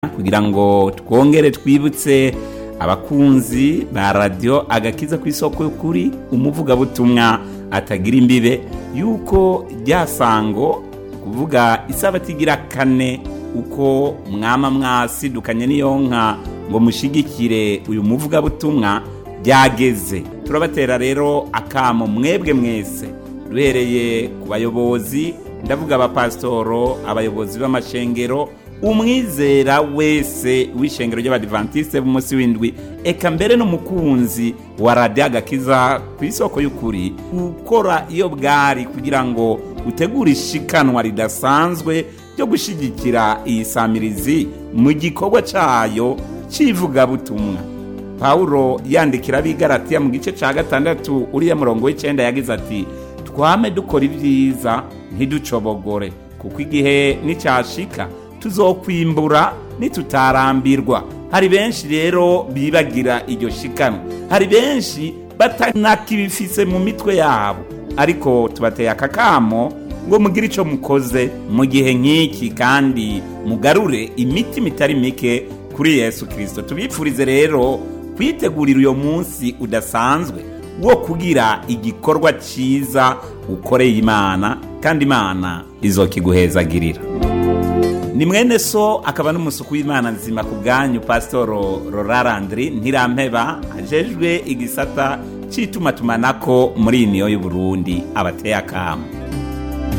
kugira ngo twongere twibutse abakunzi ba radiyo agakiza ku isoko y'ukuri umuvugabutumwa atagira imbibe yuko rya sango kuvuga isabati igira kane uko mwama mwasidukanye n'iyo nka ngo mushigikire uyu muvugabutumwa byageze turabatera rero akamo mwebwe mwese duhereye ku bayobozi ndavuga abapasitoro abayobozi b'amashengero umwizera wese w'ishengero ry'abadivantisite b'umunsi w'indwi eka mbere n'umukunzi wa radiyo agakiza ku isoko y'ukuri gukora iyo bwari kugira ngo utegure ishikanwa ridasanzwe ryo gushyigikira iyi samirizi mu gikorwa cyayo cy'ivugabutumwa pawulo yandikira abigaratiya mu gice cya gatandatu uriya murongo w'icyenda yagize ati twame dukora ibyiza ntiducobogore kuko igihe n'icyashika tuzokwimbura nitutarambirwa hari benshi rero bibagira iryo shikanwa hari benshi batanakibifise mu mitwe yabo ariko tubateye akakamo ngo mugire icyo mukoze mu gihe nk'iki kandi mugarure imitima itari mike kuri yesu kirisito tubipfurize rero kwitegurira uyo munsi udasanzwe wo kugira igikorwa cyiza ukoreye imana kandi imana izokiguhezagirira ni mwene so akaba n'umusuku w'imana nzima ku bwanyu pasitoro rorarandiri ntirampeba ajejwe igisata cy'itumatumanako muri iyi niyo y'uburundi abateye akamu